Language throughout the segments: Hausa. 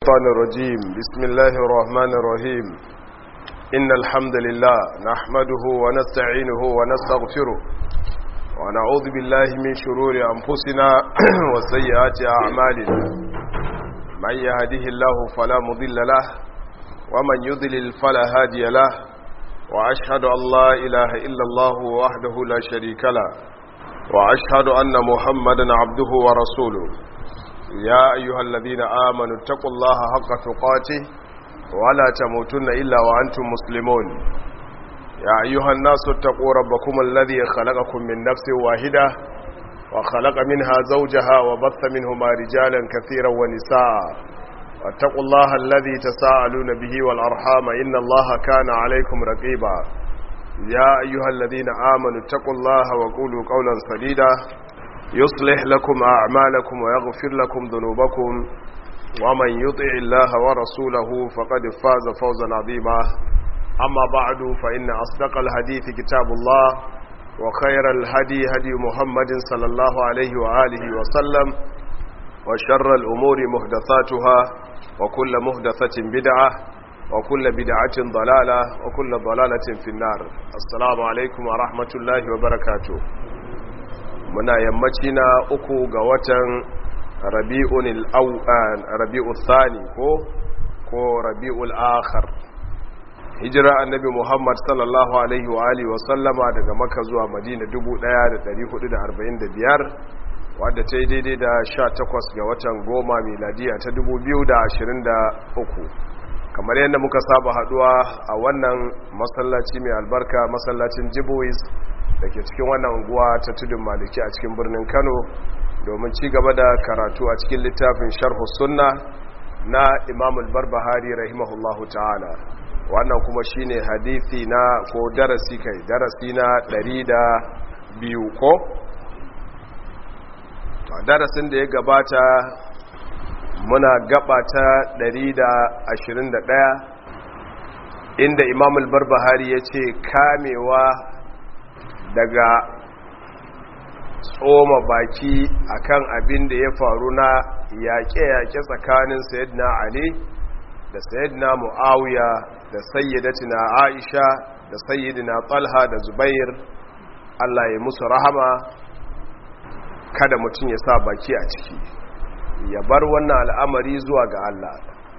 الشيطان الرجيم بسم الله الرحمن الرحيم إن الحمد لله نحمده ونستعينه ونستغفره ونعوذ بالله من شرور أنفسنا وسيئات أعمالنا من يهده الله فلا مضل له ومن يضلل فلا هادي له وأشهد أن لا إله إلا الله وحده لا شريك له وأشهد أن محمدا عبده ورسوله يا أيها الذين آمنوا اتقوا الله حق تقاته ولا تموتن إلا وأنتم مسلمون يا أيها الناس اتقوا ربكم الذي خلقكم من نفس واحدة وخلق منها زوجها وبث منهما رجالا كثيرا ونساء واتقوا الله الذي تساءلون به والأرحام إن الله كان عليكم رقيبا يا أيها الذين آمنوا اتقوا الله وقولوا قولا سديدا يصلح لكم أعمالكم ويغفر لكم ذنوبكم ومن يطع الله ورسوله فقد فاز فوزا عظيما أما بعد فإن أصدق الحديث كتاب الله وخير الهدي هدي محمد صلى الله عليه وآله وسلم وشر الأمور مهدثاتها وكل مهدثة بدعة وكل بدعة ضلالة وكل ضلالة في النار السلام عليكم ورحمة الله وبركاته muna yammaci na uku ga watan rabi'ul thani ko ko rabi'ul akhar hijira annabi muhammad sallallahu alaihi wa alihi wa sallama daga maka zuwa madina 1445 wadda ta yi daidai da 18 ga watan goma miladiya ta 2023 kamar yadda muka saba haduwa a wannan masallaci mai albarka masallacin jibois da ke cikin wannan unguwa ta tudun maliki a cikin birnin kano domin ci gaba da karatu a cikin littafin sharhu sunna na imamul barbahari rahimahullahu ta'ala wannan kuma shine hadithi na ko darasi kai darasi na 102 ko darasin da ya gabata muna gaba ta 121 inda imamul barbahari ya ce kamewa daga tsoma baki akan abin da ya faru na yaƙe-yaƙe tsakanin sayyidina ali da sayyidina mu'awiya da sayyidatina aisha da sayyidina talha da zubair allah ya musu rahama kada mutum ya sa baki a ciki ya bar wannan al'amari zuwa ga allah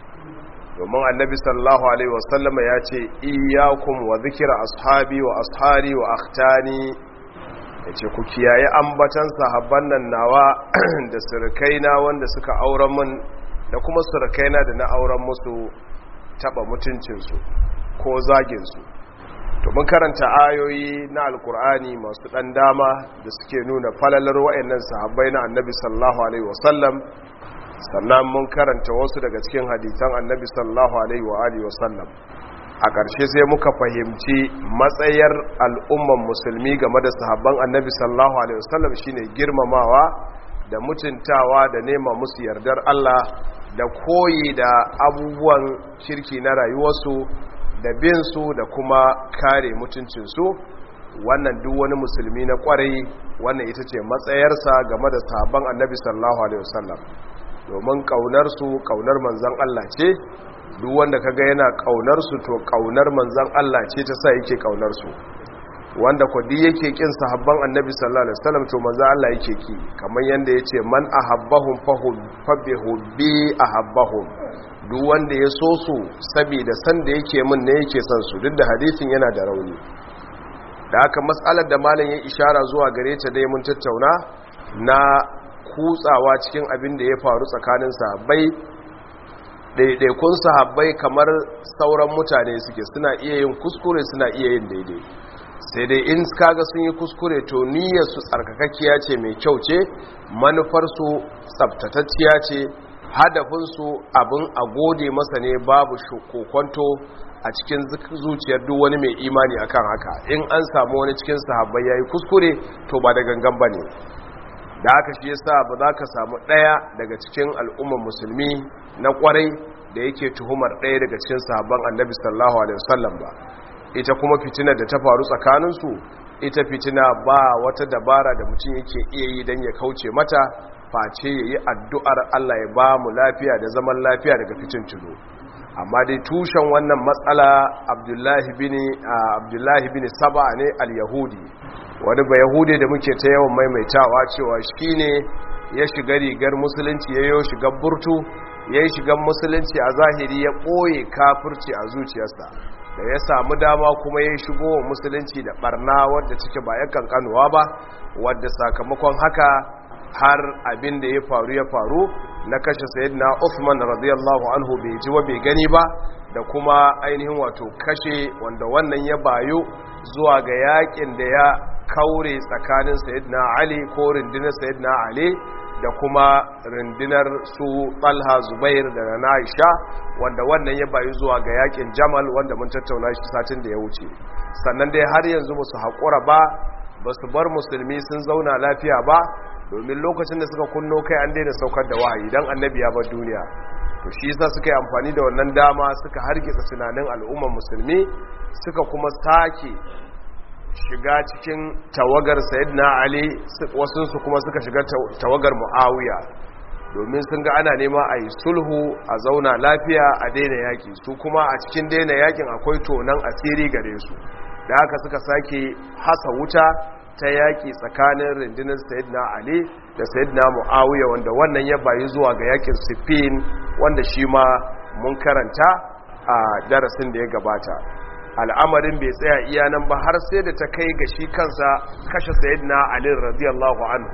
domin annabi sallallahu alaihi wasallama ya ce iyakun wa zikira ashabi wa ashari wa akhtani ya ce ku kiyaye ambatan sahabban nan nawa da surukaina wanda suka auren mun da kuma surukaina da na auren musu taba mutuncinsu ko zaginsu to mun karanta ayoyi na alkur'ani masu dan dama da suke nuna falalar wa'annan sahabbai na annabi sallallahu alaihi wasallam sannan mun karanta wasu daga cikin hadisan annabi sallallahu alaihi wa alihi wasallam a ƙarshe sai muka fahimci matsayar al'umman musulmi game da sahabban annabi sallallahu alaihi wasallam shine girmamawa da mutuntawa da nema musu yardar Allah da koyi da abubuwan shirki na rayuwarsu da bin su da kuma kare mutuncinsu wannan duk wani musulmi na kwarai wannan ita ce matsayarsa game da sahabban annabi sallallahu alaihi wasallam domin ƙaunarsu ƙaunar manzan Allah ce duk wanda kaga yana ƙaunarsu to ƙaunar manzan Allah ce ta sa yake ƙaunarsu wanda kwadi yake kin sahabban annabi sallallahu alaihi wasallam to manzan Allah yake ki kamar yanda yace man ahabbahum fa bi hubbi ahabbahum duk wanda ya so su saboda san da yake min ne yake son su duk da hadisin yana da rauni da haka mas'alar da malam ya ishara zuwa gare ta dai mun tattauna na kutsawa cikin abin da ya faru tsakanin sahabbai ɗaiɗaikun sahabbai kamar sauran mutane suke suna iya yin kuskure suna iya yin daidai sai dai in kaga sun yi kuskure to niyyarsu tsarkakakkiya ce mai kyau ce manufarsu tsabtatacciya ce hadafinsu abin a gode masa ne babu kokonto a cikin zuciyar duk wani mai imani akan haka in an samu wani cikin sahabbai ya yi kuskure to ba da gangan ba ne da haka shi yasa ba za ka samu ɗaya daga cikin al'ummar musulmi na kwarai da yake tuhumar ɗaya daga cikin sahabban annabi sallallahu alaihi wasallam ba ita kuma fitina da ta faru tsakaninsu ita fitina ba wata dabara da mutum yake iya yi don ya kauce mata face yayi addu'ar Allah ya ba mu lafiya da zaman lafiya daga fitin tuno amma dai tushen wannan matsala abdullahi bin abdullahi bin saba ne al-yahudi wani ba yahudi da muke ta yawan maimaitawa cewa shine ya shiga rigar musulunci ya yi shigar burtu ya yi shigar musulunci a zahiri ya ɓoye kafirci a zuciyarsa da ya samu dama kuma ya shigo wa musulunci da barna wadda cike ba ya kankanuwa ba wadda sakamakon haka har abin da ya faru ya faru na kashe sayyidina Uthman radiyallahu anhu bai ji wa bai gani ba da kuma ainihin wato kashe wanda wannan ya bayu zuwa ga yakin da ya kaure tsakanin sayyidina Ali ko rundunar sayyidina Ali da kuma rundunar su Talha Zubair da na Aisha wanda wannan ya bayu zuwa ga yakin Jamal wanda mun tattauna shi satin da ya wuce sannan dai har yanzu musu haƙura ba ba su bar musulmi sun zauna lafiya ba domin lokacin da suka kunno kai an daina saukar da wahayi dan annabi ya bar duniya to shi yasa suka yi amfani da wannan dama suka hargitsa tunanin al'ummar musulmi suka kuma sake shiga cikin tawagar sayyidina ali wasu su kuma suka shiga tawagar muawiya domin sun ga ana nema a yi sulhu a zauna lafiya a daina yaki su kuma a cikin daina yakin akwai tonan asiri gare su da haka suka sake hasa wuta ta yaƙi tsakanin rundunar sayidina ali da sayidina mu'awiya wanda wannan ya bayi zuwa ga yaƙin sifin wanda shi ma mun karanta a darasin da ya gabata al'amarin bai tsaya iya nan ba har sai da ta kai ga shi kansa kashe sayidina ali radiyallahu anhu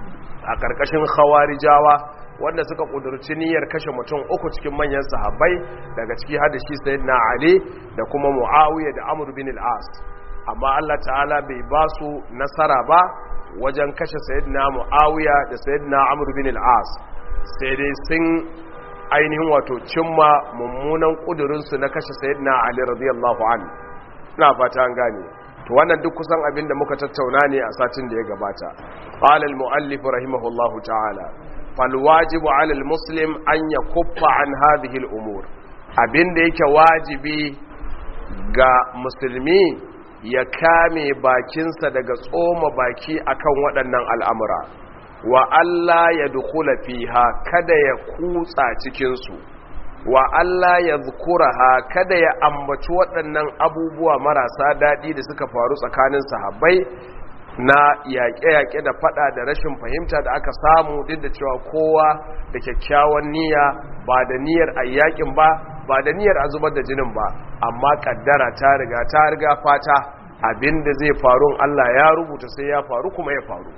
a ƙarƙashin khawarijawa wanda suka ƙudurci niyyar kashe mutum uku cikin manyan sahabbai daga ciki har da shi sayidina ali da kuma mu'awiya da amr bin al-as amma Allah ta'ala bai ba su nasara ba wajen kashe sayyidina mu'awiya da sayyidina amr bin al-as sai dai sun ainihin wato cimma mummunan kudurinsu na kashe sayyidina ali radiyallahu anhu ina fata an gane to wannan duk kusan abin da muka tattauna ne a satin da ya gabata qala al-muallif rahimahullahu ta'ala fal wajibu 'ala al-muslim an yakuffa an hadhihi al-umur abin da yake wajibi ga musulmi ya kame bakinsa daga tsoma baki akan waɗannan al'amura wa Allah ya dukula fiha kada ya kutsa cikinsu wa Allah ya ha kada ya ambaci waɗannan abubuwa marasa daɗi da suka faru tsakanin sahabbai na yaƙe-yaƙe da faɗa da rashin fahimta da aka samu duk da cewa kowa da kyakkyawan niyya ba da niyyar ayyakin ba ba da niyyar a zubar da jinin ba amma kaddara ta riga ta riga fata abinda zai faru Allah ya rubuta sai ya faru kuma ya faru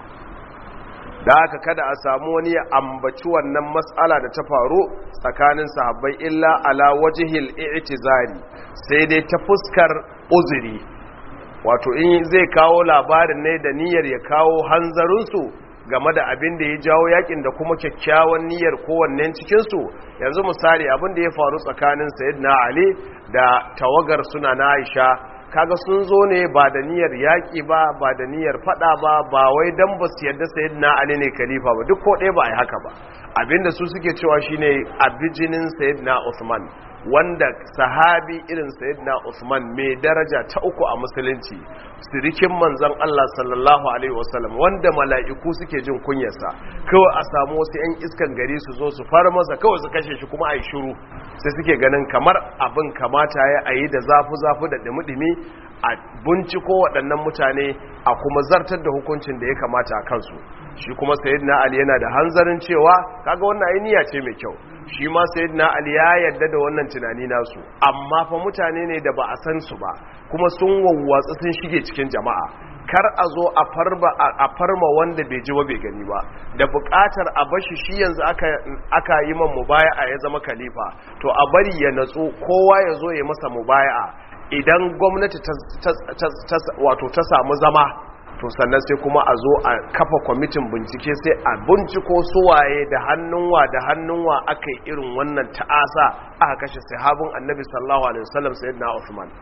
da haka kada a samu wani ya ambaci wannan matsala da ta faru tsakanin sahabbai illa ala wajihil i'tizari sai dai ta fuskar uzuri wato in zai kawo labarin ne da niyyar ya kawo hanzarinsu game da abin da ya jawo yakin da kuma kyakkyawan niyyar kowannen cikinsu yanzu misali abin da ya faru tsakanin sayyidina ali da tawagar suna na aisha kaga sun zo ne ba da niyyar yaƙi ba ba da niyyar faɗa ba ba wai dan ba su yadda sayyidina ali ne khalifa ba duk ko ɗaya ba a yi haka ba abinda su suke cewa shine abijinin sayyidina usman wanda sahabi irin sayyidina Usman mai daraja ta uku a musulunci sirikin manzon Allah sallallahu alaihi wasallam wanda mala'iku suke jin kunyarsa kawai a samu wasu yan iskan gari su zo su fara masa kawai su kashe shi kuma a yi shiru sai suke ganin kamar abin kamata ya ayi da zafi zafi da dumi-dumi a binciko waɗannan mutane a kuma zartar da hukuncin da ya kamata a kansu shi kuma sayyidina Ali yana da hanzarin cewa kaga wannan ai niyya ce mai kyau shi ma sayyidina ali ya yarda da wannan tunani nasu amma fa mutane ne da ba a san su ba kuma sun wawwatsu sun shige cikin jama'a kar a zo a farba a farma wanda bai ji ba bai gani ba da bukatar a bashi shi yanzu aka aka yi man mubaya'a ya zama khalifa to a bari ya natsu kowa ya zo ya masa mubaya'a idan gwamnati ta wato ta samu zama to sannan sai kuma a zo a kafa kwamitin bincike sai a binciko suwaye da hannunwa da hannunwa aka yi irin wannan ta'asa aka kashe sahabin annabi sallallahu alaihi wasallam sayyidina Uthman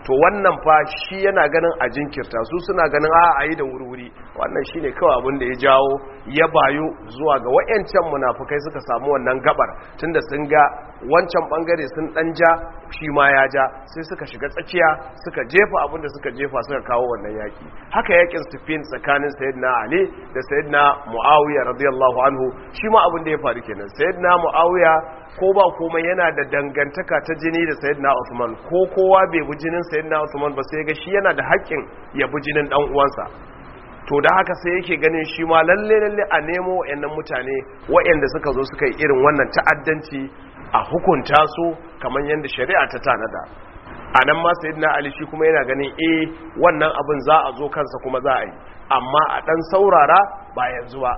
to wannan fa shi yana ganin a jinkirta su suna ganin a a yi da wuri wannan shine kawai abin da ya jawo ya bayu zuwa ga wayancan munafukai suka samu wannan gabar tunda sun ga wancan bangare sun dan ja shi ma ya ja sai suka shiga tsakiya suka jefa abin da suka jefa suka kawo wannan yaki haka yakin sufin tsakanin sayyidina ali da sayyidina muawiya radiyallahu anhu shi ma abin da ya faru kenan sayyidina muawiya ko ba komai yana da dangantaka ta jini da sayyidina usman ko kowa bai bi jinin sayyidina usman ba sai ga shi yana da haƙƙin ya bi jinin dan uwansa to da haka sai yake ganin shi ma lalle lalle a nemo wayannan mutane wayanda suka zo suka yi irin wannan ta'addanci a hukunta su kamar yadda shari'a ta tanada a nan ma sayyidina ali shi kuma yana ganin eh wannan abin za a zo kansa kuma za a yi amma a dan saurara ba yanzu ba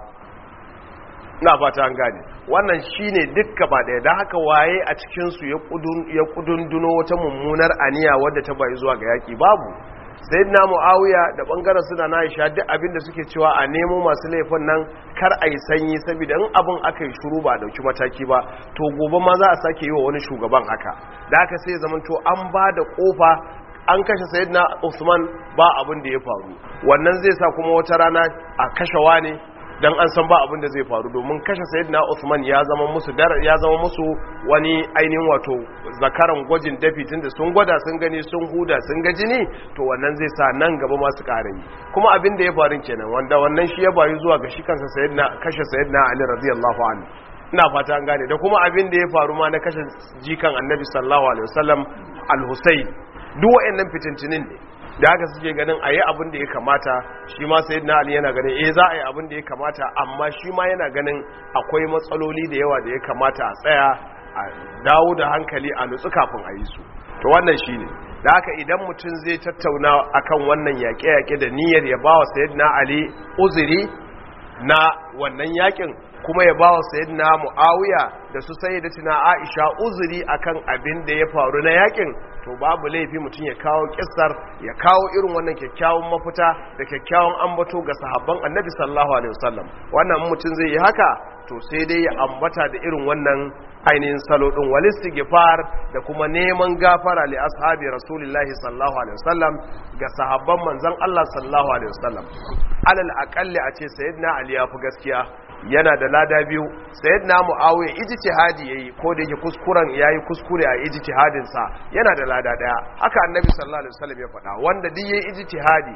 ina fata an gane wannan shine dukka ba daya dan haka waye a cikin su ya kudun ya kudunduno wata mummunar aniya wadda ta bayi zuwa ga yaki babu sayyidina muawiya da bangaren suna na Aisha duk abin da suke cewa a nemo masu laifin nan kar a yi sanyi saboda in abin aka yi shuru ba a dauki mataki ba to gobe ma za a sake yi wa wani shugaban haka da haka sai zaman to an ba da kofa an kashe sayyidina Usman ba abin da ya faru wannan zai sa kuma wata rana a kashe wani dan an san ba abin da zai faru domin kashe sayyidina Uthman ya zama musu dar ya zama musu wani ainihin wato zakaran gwajin dafi tunda sun gwada sun gani sun huda sun ga jini to wannan zai sa nan gaba masu yi kuma abin da ya faru kenan wanda wannan shi ya bayu zuwa ga shi kansa sayyidina kashe sayyidina Ali radiyallahu anhu ina fata an gane da kuma abin da ya faru ma na kashe jikan Annabi sallallahu alaihi wasallam al-Husayn duk wayannan fitintinin ne da haka suke ganin a yi abin da ya kamata shi ma sai na ali yana ganin eh za a yi abin da ya kamata amma shi ma yana ganin akwai matsaloli da yawa da ya kamata a tsaya a dawo da hankali a nutsu kafin a yi su to wannan shi ne da haka idan mutum zai tattauna akan wannan yaƙe-yaƙe da niyyar ya ba wa sayyidina ali uzuri na wannan yaƙin kuma ya ba wa sayyidina mu'awiya da su sayyidatina aisha uzuri akan abin da ya faru na yaƙin to babu laifi mutum ya kawo kissar ya kawo irin wannan kyakkyawan mafita da kyakkyawan ambato ga sahabban annabi sallallahu alaihi wasallam wannan mutum zai yi haka to sai dai ya ambata da irin wannan ainihin salo din walistighfar da kuma neman gafara li ashabi rasulillahi sallallahu alaihi wasallam ga sahabban manzon Allah sallallahu alaihi wasallam alal aqalli a ce sayyidina ali ya fi gaskiya yana da lada biyu sayyidina muawiya ijtihadi yayi ko da yake kuskuren yayi kuskure a ijtihadin sa yana da lada daya haka annabi sallallahu alaihi wasallam ya faɗa wanda duk yayi ijtihadi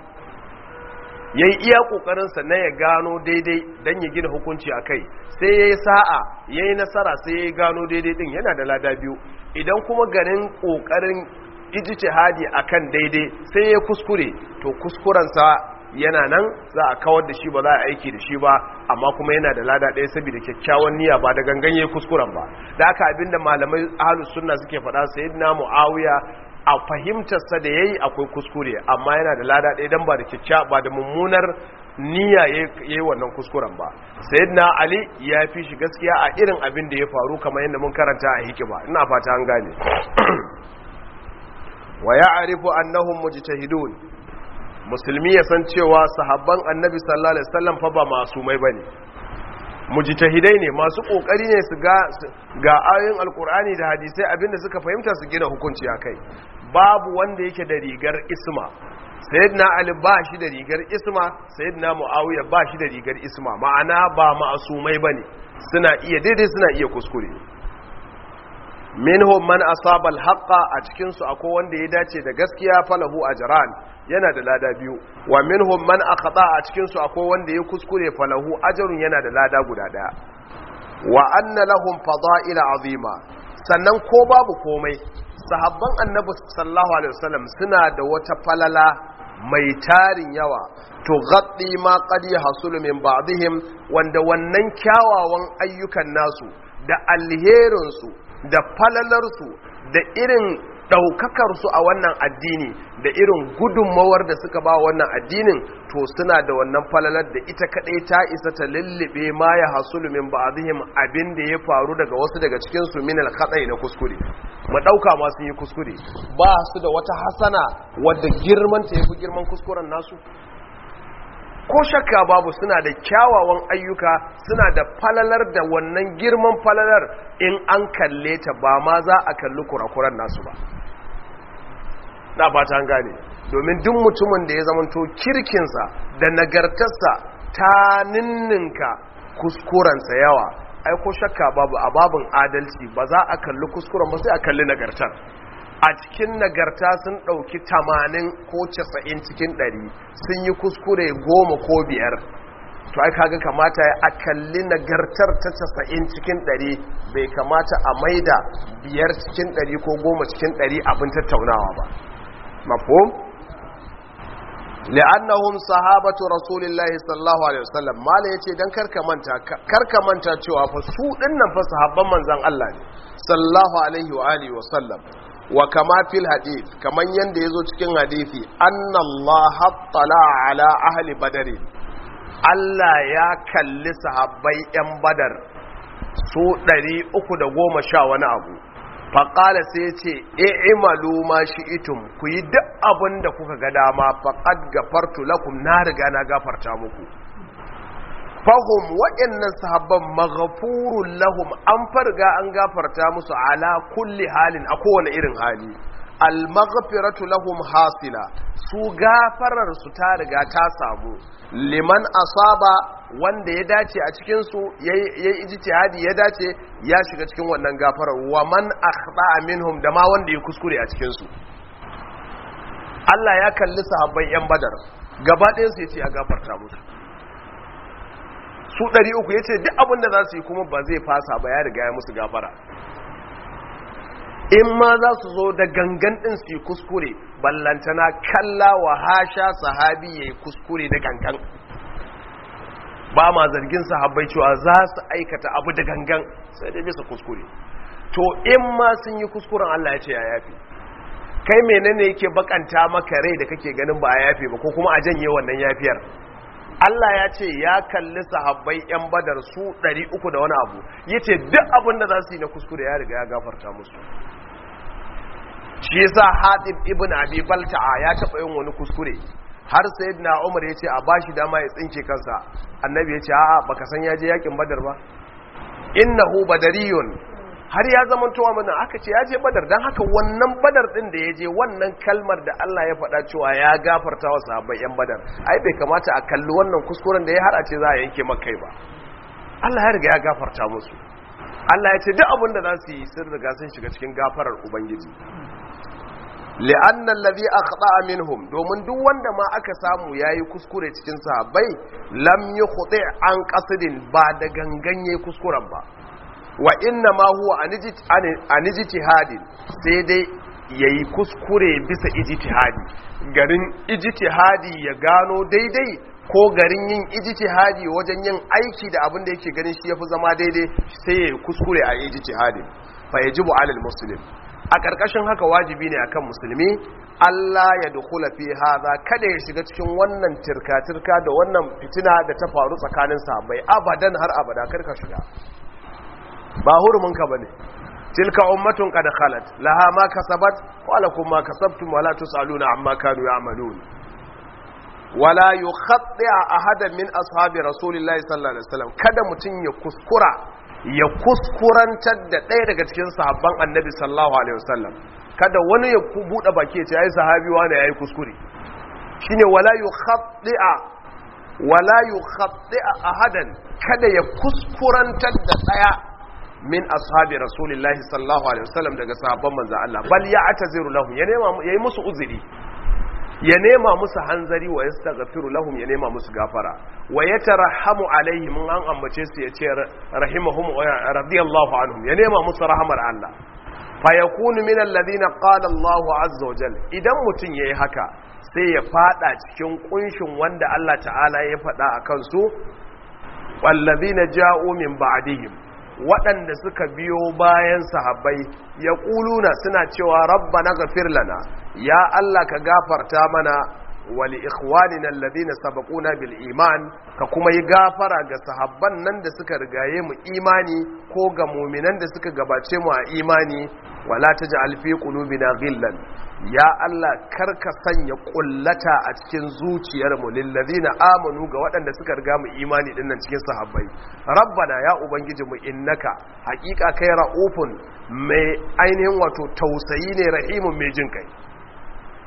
yayi iya kokarin sa na ya gano daidai dan ya gina hukunci akai sai yayi sa'a yayi nasara sai yayi gano daidai din yana da lada biyu idan kuma ganin kokarin ijtihadi akan daidai sai yayi kuskure to kuskuren sa yana nan za a kawar da shi ba za a aiki da shi ba amma kuma yana da lada ɗaya saboda kyakkyawan niyya ba da gangan yayi kuskuren ba da haka abinda malamai ahlus sunna suke faɗa sayyidina muawiya a fahimtar sa da yayi akwai kuskure amma yana da lada ɗaya dan ba da kyakkya ba da mummunar niyya yayi wannan kuskuren ba sayyidina ali ya fi shi gaskiya a irin abin da ya faru kamar yadda mun karanta a hikima ina fata an gane wa ya'rifu annahum mujtahidun musulmi ya san cewa sahabban annabi sallallahu alaihi wasallam fa ba masumai bane mujtahidai ne masu kokari ne su ga ga ayoyin alkur'ani da hadisai abinda suka fahimta su gina hukunci akai babu wanda yake da rigar isma sayyidina ali ba shi da rigar isma sayyidina muawiya ba shi da rigar isma ma'ana ba ma'asumai bane suna iya daidai suna iya kuskure minhum man asaba alhaqa a cikin su akwai wanda ya dace da gaskiya falahu ajran yana da lada biyu wa minhum man akhata a cikin su akwai wanda ya kuskure falahu ajrun yana da lada guda daya wa anna lahum fada'ila azima sannan ko babu komai sahabban annabi sallallahu alaihi wasallam suna da wata falala mai tarin yawa to gaddi ma qad yahsulu min ba'dihim wanda wannan kyawawan ayyukan nasu da alherinsu da falalarsu da irin ɗaukakarsu a wannan addini da irin gudunmawar da suka ba wannan addinin to suna da wannan falalar da ita kaɗai ta isa ta lullube ma ya hasulu min ba'dihim abin da ya faru daga wasu daga cikin su min al na kuskure mu ɗauka ma sun yi kuskure ba su da wata hasana wadda girman ta yafi girman kuskuren nasu ko shakka babu suna da kyawawan ayyuka suna da falalar da wannan girman falalar in an kalle ta ba ma za a kalli kurakuran nasu ba na fata an gane domin duk mutumin da ya zamanto kirkinsa da nagartarsa ta ninninka kuskurensa yawa ai ko shakka babu a babin adalci ba za a kalli kuskuren ba sai a kalli nagartar a cikin nagarta sun ɗauki tamanin ko casa'in cikin ɗari sun yi kuskure goma ko biyar to ai kaga kamata a kalli nagartar ta casa'in cikin ɗari bai kamata a maida biyar cikin ɗari ko goma cikin ɗari abin tattaunawa ba mafhum li'annahum sahabatu rasulillahi sallallahu alaihi wasallam mala yace dan karka manta karka manta cewa fa su dinnan fa sahabban manzon Allah ne sallallahu alaihi wa alihi wasallam wa kama fil hadith kaman yanda yazo cikin hadisi annallaha tala ala ahli badr Allah ya kalli sahabbai yan badar su 310 wani abu faƙala sai ce i'malu ma shi'itum ku yi duk abin da kuka ga dama faqad gafartu lakum na riga na gafarta muku fahum waɗannan sahabban maghfurun lahum an farga an gafarta musu ala kulli halin a kowane irin hali al-maghfiratu lahum hasila su gafarar su ta riga ta samu liman asaba wanda ya dace a cikin su yayi ijtihadi ya dace ya shiga cikin wannan gafarar wa man akhta'a minhum da ma wanda ya kuskure a cikin su Allah ya kalli sahabbai yan badar gaba ɗayan su yace ya gafarta musu su 300 yace duk abin da za su yi kuma ba zai fasa ba ya riga ya musu gafara in ma za su zo da gangan ɗin su yi kuskure ballantana kalla wa hasha sahabi ya yi kuskure da gangan ba ma zargin sahabbai cewa za su aikata abu da gangan sai dai bisa kuskure to in ma sun yi kuskuren Allah ya ce ya yafi kai menene yake bakanta maka rai da kake ganin ba a yafe ba ko kuma a janye wannan yafiyar Allah ya ce ya kalli sahabbai yan badar su 300 da wani abu yace duk abin da za su yi na kuskure ya riga ya gafarta musu shi yasa Hatib ibn Abi Balta'a ya taba yin wani kuskure har sayyidina Umar yace a bashi dama ya tsinke kansa annabi yace a'a baka san ya je yakin Badar ba innahu badariyun har ya zama towa mana aka ce ya je Badar dan haka wannan Badar din da ya je wannan kalmar da Allah ya faɗa cewa ya gafarta wa sahabbai yan Badar ai bai kamata a kalli wannan kuskuren da ya har a ce za a yanke makai ba Allah ya riga ya gafarta musu Allah ya ce duk abin da za su yi sun riga sun shiga cikin gafarar Ubangiji li'annan lazi a minhum domin duk wanda ma aka samu ya yi kuskure cikin sahabbai lam yi hudu an kasidin ba da ganganye kuskuren ba wa inna ma huwa an ijtihadin sai dai yayi kuskure bisa ijtihadi garin ijtihadi ya gano daidai ko garin yin ijtihadi wajen yin aiki da abin da yake ganin shi yafi zama daidai sai yayi kuskure a ijtihadin fa yajibu alal muslim a ƙarƙashin haka wajibi ne akan musulmi Allah ya dukula fi haza kada ya shiga cikin wannan tirka-tirka da wannan fitina da ta faru tsakanin sahabbai abadan har abada karka shiga ba hurumin ka bane tilka ummatun qad khalat laha ma kasabat wa lakum ma kasabtum wa la tusaluna amma kanu ya'malun wala yukhatti ahadan min ashabi rasulillahi sallallahu alaihi wasallam kada mutun ya kuskura ya kuskurantar da ɗaya daga cikin sahabban annabi sallallahu alaihi wasallam kada wani ya buɗe baki ya ce ai sahabi wani yayi kuskure shine wala yukhaddi'a wala yukhaddi'a ahadan kada ya kuskurantar da ɗaya min ashabi rasulillahi sallallahu alaihi wasallam daga sahabban manzo Allah bal ya'taziru lahum ya nema yayi musu uzuri ya nema musu hanzari wa yastaghfiru lahum ya nema musu gafara wa yatarhamu alaihim an ambace su yace rahimahum radiyallahu anhum ya nema musu rahamar Allah fa yakunu min alladhina qala Allahu azza wa jalla idan mutun yayi haka sai ya fada cikin kunshin wanda Allah ta'ala ya fada akan su walladhina ja'u min ba'dihim waɗanda suka biyo bayan sahabbai ya ƙuluna suna cewa rabba na gafir lana ya Allah ka gafarta mana wali ikhwanina alladhina sabaquna bil iman ka kuma yi gafara ga sahabban nan da suka rigaye mu imani ko ga mu'minan da suka gabace mu a imani wala taj'al fi qulubina ghillan ya Allah karka sanya kullata a cikin zuciyar mu lil ladina amanu ga waɗanda suka riga mu imani dinnan cikin sahabbai rabbana ya ubangiji mu innaka haƙiƙa kai ra'ufun mai ainihin wato tausayi ne rahimun mai jin kai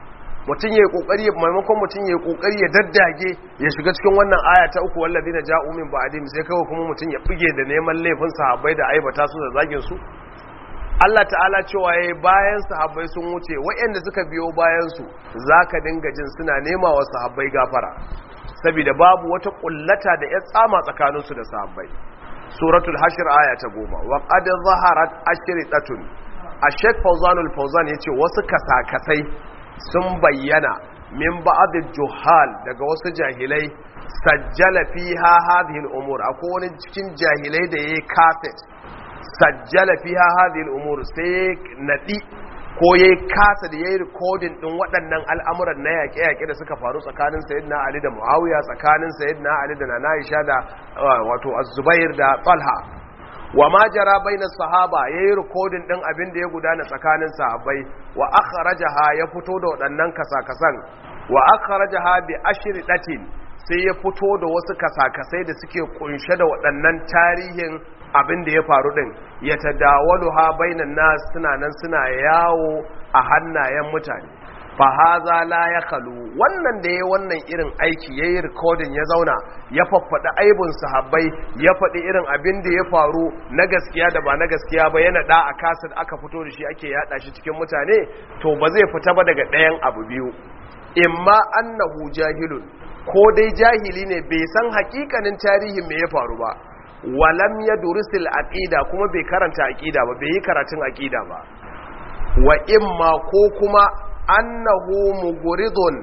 mutum ya yi kokari maimakon mutum ya yi kokari ya daddage ya shiga cikin wannan aya ta uku wallazina ja'u min ba'dihim sai kawai kuma mutum ya buge da neman laifin sahabbai da aibata su da zagin su Allah ta'ala cewa yayi bayan sahabbai sun wuce waɗanda suka biyo bayan su zaka dinga jin suna nema wa sahabbai gafara saboda babu wata kullata da ya tsama tsakanin su da sahabbai suratul hashr aya ta goma wa qad zaharat ashritatun ashek fawzanul fawzan yace wasu kasakasai sun bayyana min ba'd juhal daga wasu jahilai sajjala fiha hadhihi al-umur akwai wani cikin jahilai da yayi cassette sajjala fiha hadhihi al-umur sai nadi ko yayi kasa da yayi recording din waɗannan al'amuran na yaƙe-yaƙe da suka faru tsakanin sayyidina Ali da Muawiya tsakanin sayyidina Ali da Nana Aisha da wato Az-Zubair da Talha wa ma jara baina sahaba yayi recording din abin da ya gudana tsakanin sahabbai wa akhrajaha ya fito da waɗannan kasakasan wa akhrajaha bi ashri datin sai ya fito da wasu kasakasai da suke kunshe da waɗannan tarihin abin da ya faru din ya tadawaluha bainan nas suna nan suna yawo a hannayen mutane fa haza la ya kalu wannan da ya wannan irin aiki ya yi rikodin ya zauna ya faffaɗi aibun sahabbai ya faɗi irin abin da ya faru na gaskiya da ba na gaskiya ba yana da a kasar aka fito da shi ake yada shi cikin mutane to ba zai fita ba daga ɗayan abu biyu imma annahu jahilun ko dai jahili ne bai san hakikanin tarihin me ya faru ba walam ya durisil aqida kuma bai karanta aqida ba bai yi karatun aqida ba wa imma ko kuma annahu muguridun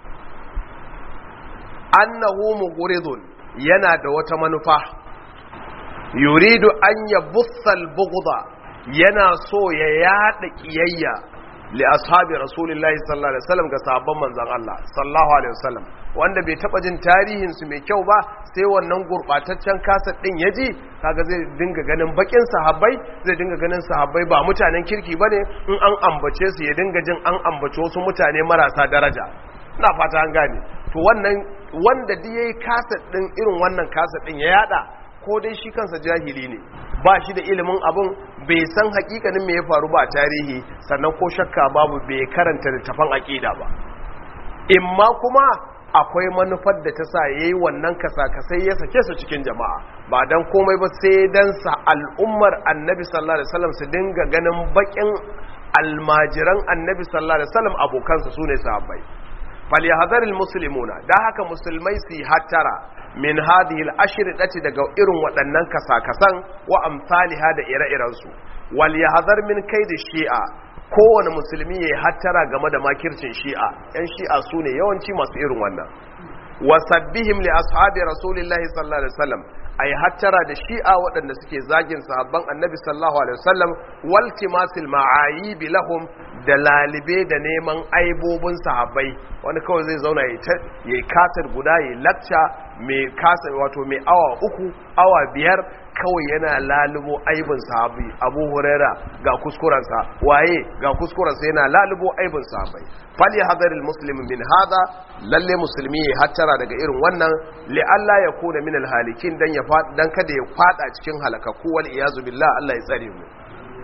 annahu muguridun yana da wata manufa yuridu an yabussal bughda yana so ya yada kiyayya li ashabi rasulillahi sallallahu alaihi wasallam ga sahabban manzon Allah sallallahu alaihi wasallam wanda bai taba jin tarihin su mai kyau ba sai wannan gurbataccen kasar din yaji kaga zai dinga ganin bakin sahabbai zai dinga ganin sahabbai ba mutanen kirki bane in an ambace su ya dinga jin an ambace wasu mutane marasa daraja ina fata an gane to wannan wanda da yayi kasar din irin wannan kasar din ya yada ko dai shi kansa jahili ne ba shi da ilimin abun bai san hakikanin me ya faru ba a tarihi sannan ko shakka babu bai karanta littafan aqida ba imma kuma akwai manufar da ta sa yayi wannan kasakasai ya sake su cikin jama'a ba dan komai ba sai dan sa al'ummar annabi sallallahu alaihi wasallam su dinga ganin bakin almajiran annabi sallallahu alaihi wasallam abokansa sune sahabbai falyahzar almuslimuna da haka musulmai su hattara min hadhihi al-ashridati daga irin waɗannan kasakasan wa amsalha da ire-iren su wal yahzar min kaidi shi'a kowane musulmi yayi hattara game da makircin shi'a yan shi'a sune yawanci masu irin wannan wasabbihim li ashabi rasulillahi sallallahu alaihi wasallam ay hattara da shi'a waɗanda suke zagin sahabban annabi sallallahu alaihi wasallam waltimasil ma'ayib lahum da lalibe da neman aibobin sahabbai wani kawai zai zauna ya yi katar guda ya lakca mai kasa wato mai awa uku awa biyar kawai yana lalubo aibin sahabi abu huraira ga kuskurensa waye ga kuskurensa yana lalubo aibin sahabai fali hadaril muslim min hada lalle musulmi ya hattara daga irin wannan li Allah ya kuna min alhalikin dan ya dan kada ya fada cikin halakaku wal iyazu billah Allah ya tsare mu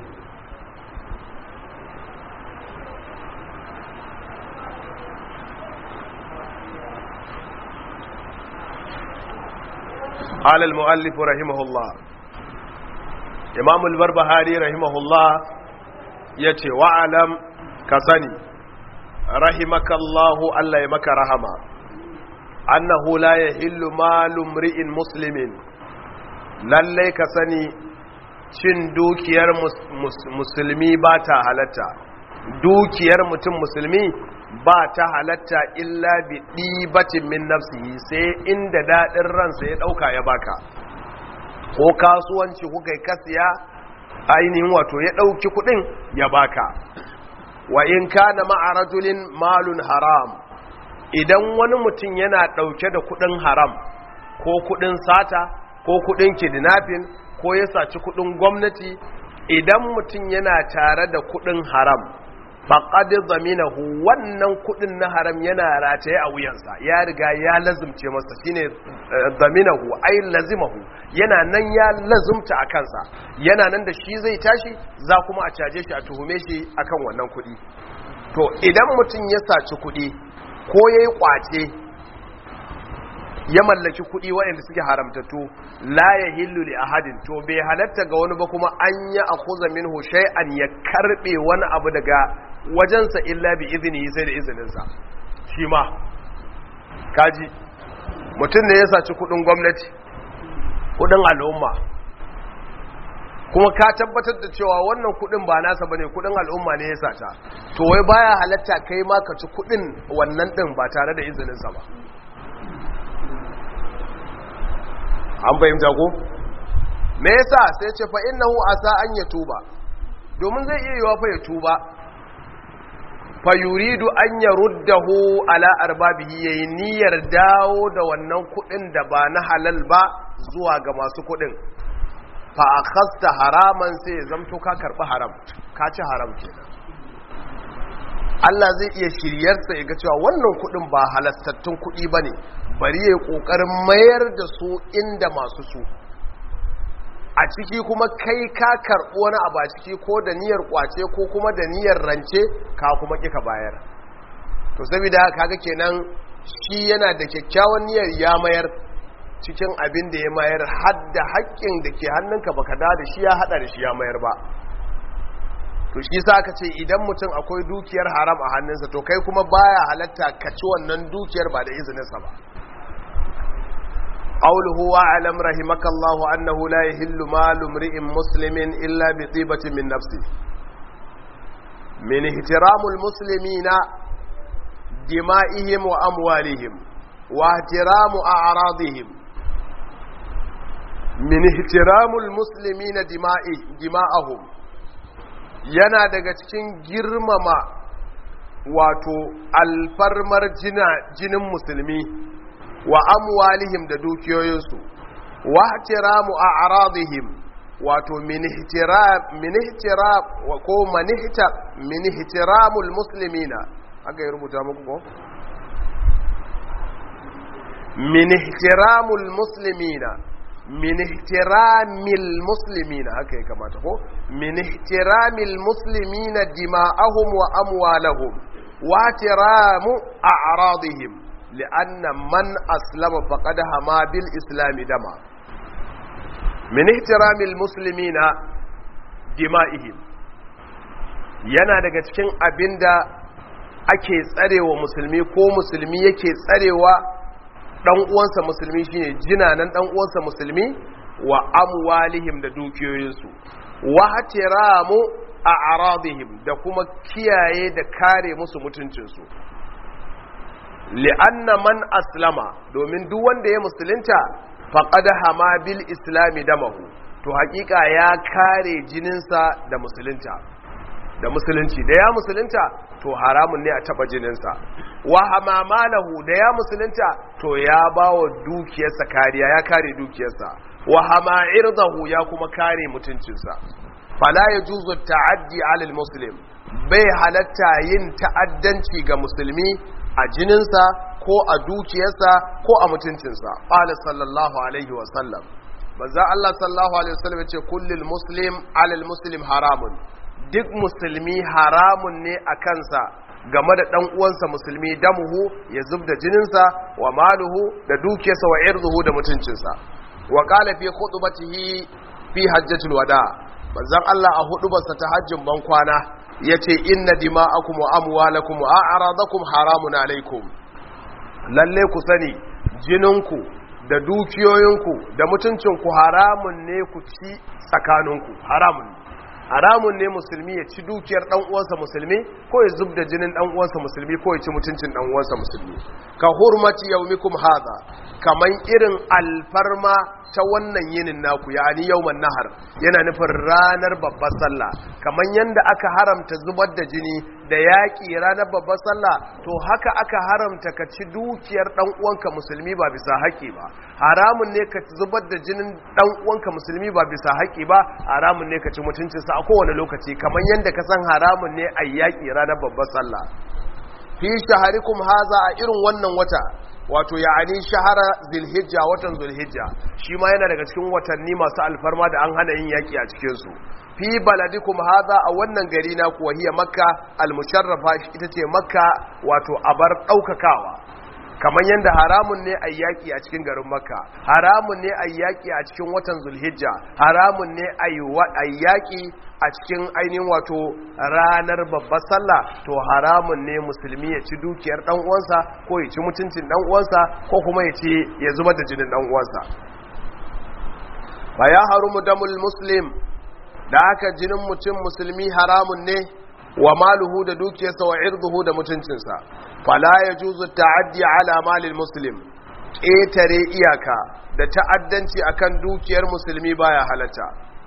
قال المؤلف رحمه الله امام البربهاري رحمه الله yace wa'alam ka sani rahimakallahu Allah ya maka rahama annahu la yahillu malu mri'in muslimin lalle ka sani cin dukiyar musulmi ba ta halatta dukiyar mutum musulmi ba ta halatta illa bi ɗibatin min nafsihi sai inda daɗin ransa ya ɗauka ya baka ko kasuwanci kuka yi kasiya ainihin wato ya ɗauki kuɗin ya baka wa in kana ma'a rajulin malun haram idan wani mutum yana ɗauke da kuɗin haram ko kuɗin sata ko kuɗin kidnapping ko ya saci kuɗin gwamnati idan mutum yana tare da kuɗin haram faƙad zaminahu wannan kudin na haram yana rataye a wuyansa ya riga ya lazumce masa shine zaminahu ai lazimahu yana nan ya lazumta a kansa yana nan da shi zai tashi za kuma a caje shi a tuhume shi akan wannan kudi to idan mutum ya saci kuɗi ko ya yi ƙwace ya mallaki kuɗi waɗanda suke haramtattu la ya hillu li ahadin to bai halatta ga wani ba kuma an yi a kuza min an ya karɓe wani abu daga wajensa illa bi izini sai da izininsa shi ma kaji mutum ne ya saci kuɗin gwamnati kuɗin al'umma kuma ka tabbatar da cewa wannan kuɗin ba nasa bane kuɗin al'umma ne ya sata to wai baya halatta kai ma ka ci kuɗin wannan ɗin ba tare da izininsa ba an fahimta ko me yasa sai ce fa innahu asa an ya tuba domin zai iya yiwa fa ya tuba fa yuridu an yaruddahu ala arbabihi yayi niyyar dawo da wannan kudin da ba na halal ba zuwa ga masu kudin fa akhasta haraman sai ya zamto ka karbi haram ka ci haram kenan Allah zai iya shiryarsa ya ga cewa wannan kudin ba halastattun kudi bane bari ya kokarin mayar da su inda masu su a ciki kuma kai ka karɓo wani abu a ciki ko da niyyar kwace ko kuma da niyyar rance ka kuma kika bayar to saboda kaga kenan shi yana da kyakkyawan niyyar ya mayar cikin abin da ya mayar hadda haƙƙin da ke hannunka baka da da shi ya hada da shi ya mayar ba to shi sa ka ce idan mutum akwai dukiyar haram a hannunsa to kai kuma baya halatta ka ci wannan dukiyar ba da izininsa ba قوله واعلم رحمك الله أنه لا يهل مال امرئ مسلم إلا بطيبة من نفسه من احترام المسلمين دمائهم وأموالهم واحترام أعراضهم من احترام المسلمين دماءهم yana daga cikin girmama wato alfarmar jinin musulmi wa amwalihim da dukiyoyinsu wa ihtiramu a'radihim wato min ihtiram min ihtiram wa ko manihta min ihtiramul muslimina aka yi rubuta muku ko min ihtiramul muslimina min ihtiramil muslimina haka ya kamata ko min ihtiramil muslimina dima'ahum wa amwalahum wa ihtiramu a'radihim لأن من أسلم فقد هما بالإسلام دما من احترام المسلمين دمائهم yana daga cikin abinda ake tsarewa musulmi ko musulmi yake tsarewa dan uwansa musulmi shine jinanan dan uwansa musulmi wa amwalihim da dukiyoyinsu wa hatiramu a'radihim da kuma kiyaye da kare musu mutuncinsu li'anna man aslama domin duk wanda ya musulunta faqad hama bil islami damahu to hakika ya kare jininsa da musulunta da musulunci da ya musulunta to haramun ne a taba jininsa wa hamamalahu da ya musulunta to ya bawa dukiyarsa kariya ya kare dukiyarsa wa hama irdahu ya kuma kare mutuncinsa fala yajuzu ta'addi 'ala al-muslim bai halatta yin ta'addanci ga musulmi a jininsa ko a dukiyarsa ko a mutuncinsa ƙwale sallallahu alaihi wasallam manzan Allah sallallahu alaihi wasallam ce kullum muslim alal muslim haramun duk musulmi haramun ne a kansa game da ɗan uwansa musulmi damuhu ya zub da jininsa wa maluhu da dukiyarsa wa irzuhu da mutuncinsa wa qala fi khutbatihi fi hajjatul wada manzan Allah a hudubarsa ta hajjin ban kwana ya ce inna dima'akum wa amwalakum wa a'radakum haramun alaikum lalle ku sani jininku da dukiyoyinku da mutuncinku haramun ne ku ci tsakaninku haramun haramun ne musulmi ya ci dukiyar dan uwansa musulmi ko ya zubda jinin dan uwansa musulmi ko ya ci mutuncin dan uwansa musulmi ka hurmati yaumikum hadha kaman irin alfarma ta wannan yinin naku yani yawman nahar yana nufin ranar babbar sallah kaman yanda aka haramta zubar da jini da yaƙi ranar babbar sallah to haka aka haramta ka ci dukiyar dan uwanka musulmi ba bisa haƙi ba haramun ne ka zubar da jinin dan uwanka musulmi ba bisa haƙi ba haramun ne ka ci mutuncinsa a kowane lokaci kaman yanda ka san haramun ne a yaƙi ranar babbar sallah fi shaharikum haza a irin wannan wata wato ya'ani shahara zilhijja watan zulhijja shi ma yana daga cikin watanni masu alfarma da an hana yin yaki a cikinsu fi baladikum hadha a wannan gari na kuwa hiya makka al-musharrafa ita ce makka wato abar daukakawa kamar yadda haramun ne a yaƙi a cikin garin makka haramun ne a yaƙi a cikin watan zulhijja haramun ne a yaƙi a cikin ainihin wato ranar babbar sallah to haramun ne musulmi ya ci dukiyar dan uwansa ko ya ci mutuncin dan uwansa ko kuma ya ci ya zubar da jinin dan uwansa fa ya harumu damul muslim da haka jinin mutum musulmi haramun ne wa maluhu da dukiyarsa wa irduhu da mutuncinsa fala ya juzu ta'addi ala malil muslim ƙetare iyaka da ta'addanci akan dukiyar musulmi baya halatta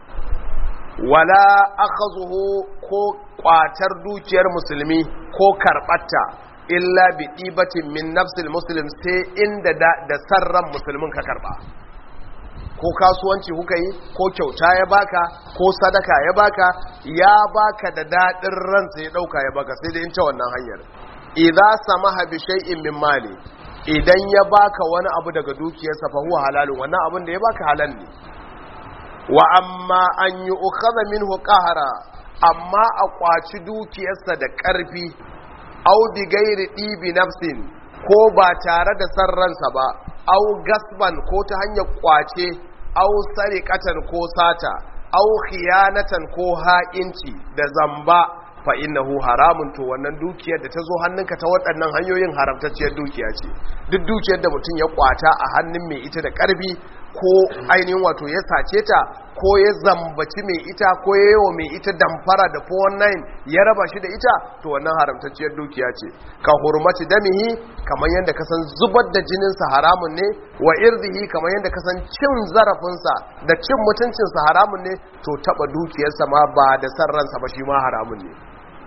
wala akhazuhu ko kwatar dukiyar musulmi ko karbatta illa bi dibatin min nafsil muslim sai inda da, da sarran musulmin ka karba ko kasuwanci kuka yi ko kyauta ya baka ko sadaka ya baka ya baka da dadin ransa ya dauka ya baka sai dai in ta wannan hanyar idza samaha bi shay'in min mali idan ya baka wani abu daga dukiyarsa fa huwa halalun wannan abin da ya baka halal ne wa amma an yi ukhadha minhu qahara amma a kwaci dukiyarsa da ƙarfi au bi gairi dibi nafsin ko ba tare da san ransa ba au gasban ko ta hanyar kwace au sariqatan ko sata au khiyanatan ko ha'inci da zamba fa innahu haramun to wannan dukiyar da ta zo hannunka ta waɗannan hanyoyin haramtacciyar dukiya ce duk dukiyar da mutum ya kwata a hannun mai ita da ƙarfi ko ainihin wato ya sace ta ko ya zambaci mai ita ko ya yawa mai ita damfara da 419 ya raba shi da ita to wannan haramtacciyar dukiya ce ka hurmaci damihi kamar yadda ka san zubar da jininsa haramun ne wa irzihi kamar yadda ka san cin zarafinsa da cin mutuncinsa haramun ne to taba dukiyarsa ma ba da san ransa ba shi ma haramun ne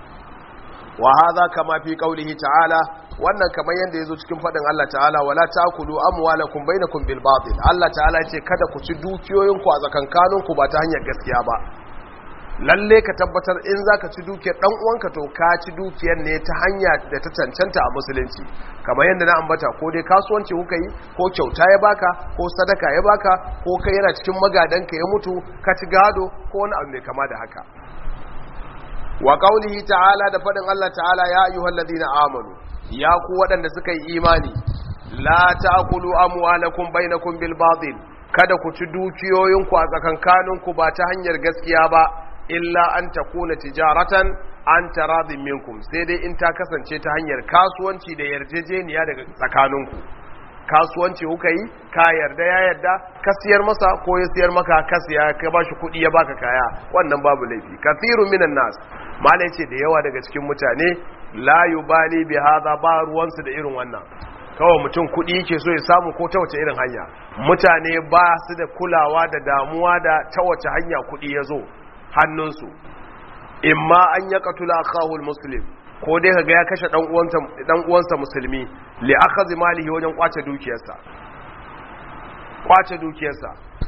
wa hadha kama fi qawlihi ta'ala wannan kamar yanda yazo cikin fadin Allah ta'ala wala ta'kulu amwalakum bainakum bil batil Allah ta'ala ya ce kada ku ci dukiyoyinku a tsakankanin ku ba ta hanyar gaskiya ba lalle ka tabbatar in zaka ci dukiyar dan uwanka to ka ci dukiyar ne ta hanya da ta cancanta a musulunci kamar yanda na ambata ko dai kasuwanci kuka yi ko kyauta ya baka ko sadaka ya baka ko kai yana cikin magadanka ya mutu ka ci gado ko wani abu mai kama da haka wa qaulihi ta'ala da fadin Allah ta'ala ya ayyuhal ladina amanu ya ku waɗanda suka yi imani la ta'kulu amwalakum bainakum bil batil kada ku ci dukiyoyinku a tsakankaninku ba ta hanyar gaskiya ba illa an takuna tijaratan an taradin minkum sai dai in ta kasance ta hanyar kasuwanci da yarjejeniya daga tsakaninku kasuwanci kuka yi ka yarda ya yarda ka siyar masa ko ya siyar maka ka siya ka ba shi kuɗi ya baka kaya wannan babu laifi kathirun minan nas malai ce da yawa daga cikin mutane la yubali bi hadha ba ruwansu da irin wannan kawai mutum kuɗi yake so ya samu ko ta wace irin hanya mutane ba su da kulawa da damuwa da ta wace hanya kuɗi ya zo hannunsu imma an ya katula akhahul muslim ko dai kaga ya kashe dan uwansa musulmi li akhadhi malihi wajen kwace dukiyarsa kwace dukiyarsa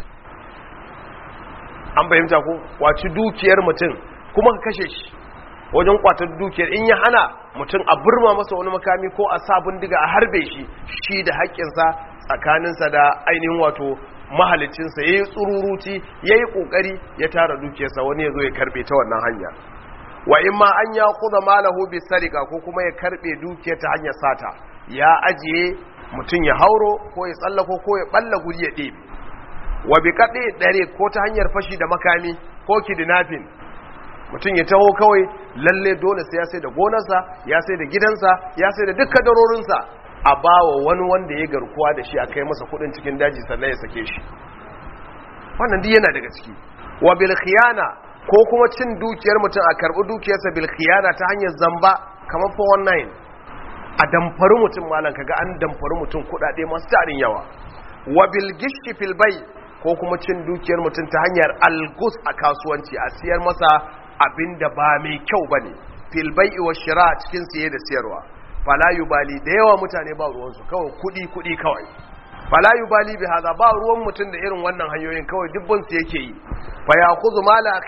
an fahimta ko kwaci dukiyar mutum kuma ka kashe shi wajen kwatar dukiyar in ya hana mutum a burma masa wani makami ko a sa bindiga a harbe shi shi da haƙƙinsa tsakaninsa da ainihin wato mahalicinsa ya yi tsururuci ya yi ƙoƙari ya tara dukiyarsa wani ya zo ya karɓe ta wannan hanya wa in ma an ya kuza malahu bi sarika ko kuma ya karɓe dukiyar ta hanyar sata ya ajiye mutum ya hauro ko ya tsallako ko ya ɓalla guri ya ɗebe wa bi kaɗe ɗare ko ta hanyar fashi da makami ko kidnapping mutum ya taho kawai lalle dole sai ya sai da gonarsa ya sai da gidansa ya sai da dukkan darorinsa a bawa wani wanda ya garkuwa da shi a kai masa kudin cikin daji sannan ya sake shi wannan duk yana daga ciki wa bil khiyana ko kuma cin dukiyar mutum a karbi dukiyarsa bil khiyana ta hanyar zamba kamar 419 a damfari mutum malam kaga an damfari mutum kudade masu tarin yawa wa bil gishki fil bay ko kuma cin dukiyar mutum ta hanyar algus a kasuwanci a siyar masa abin da ba mai kyau ba ne filbai wa shira cikin siye da siyarwa falayu bali da yawa mutane ba ruwansu kawai kudi kudi kawai falayu bali bi haza ba ruwan mutum da irin wannan hanyoyin kawai dubban su yake yi fa ya kuzu mala akhi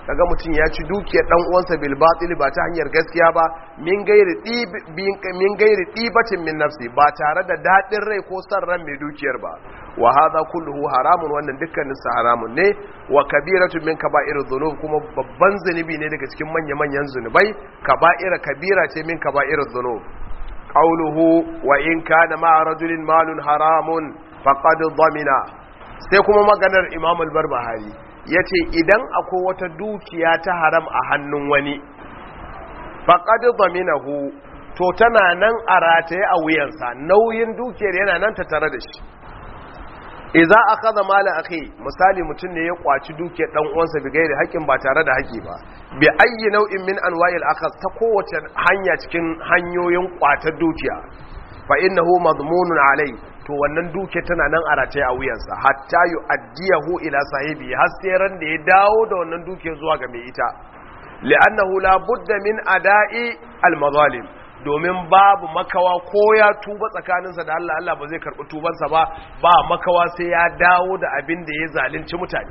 kaga mutum ya ci dukiyar dan uwansa bil batil ba ta hanyar gaskiya ba min gairi min gairi dibatin min nafsi ba tare da dadin rai ko san ran mai dukiyar ba wa hadha kulluhu haramun wannan dukkanin sa haramun ne wa kabiratu min kaba'ir dhunub kuma babban zunubi ne daga cikin manya manyan zunubai kaba'ira kabira ce min kaba'ir dhunub qawluhu wa in kana ma'a rajulin malun haramun faqad dhamina sai kuma maganar Imam al-Barbahari yace idan akwai wata dukiya ta haram a hannun wani faqad dhaminahu to tana nan a rataye a wuyansa nauyin dukiyar yana nan ta tare da shi idza akhadha mala akhi misali mutum ne ya kwaci dukiyar dan uwansa bi gairi haƙin ba tare da haƙi ba bi ayyi nau'in min anwa'il akhadh ta kowace hanya cikin hanyoyin kwatar dukiya fa innahu madmunun alai to wannan duke tana nan a rataye a wuyansa hatta yu'addiyahu ila sahibi har sai ran da ya dawo da wannan duke zuwa ga mai ita li'annahu la budda min ada'i al-mazalim domin babu makawa ko ya tuba tsakaninsa da Allah Allah ba zai karɓi tubansa ba ba makawa sai ya dawo da abin da ya zalunci mutane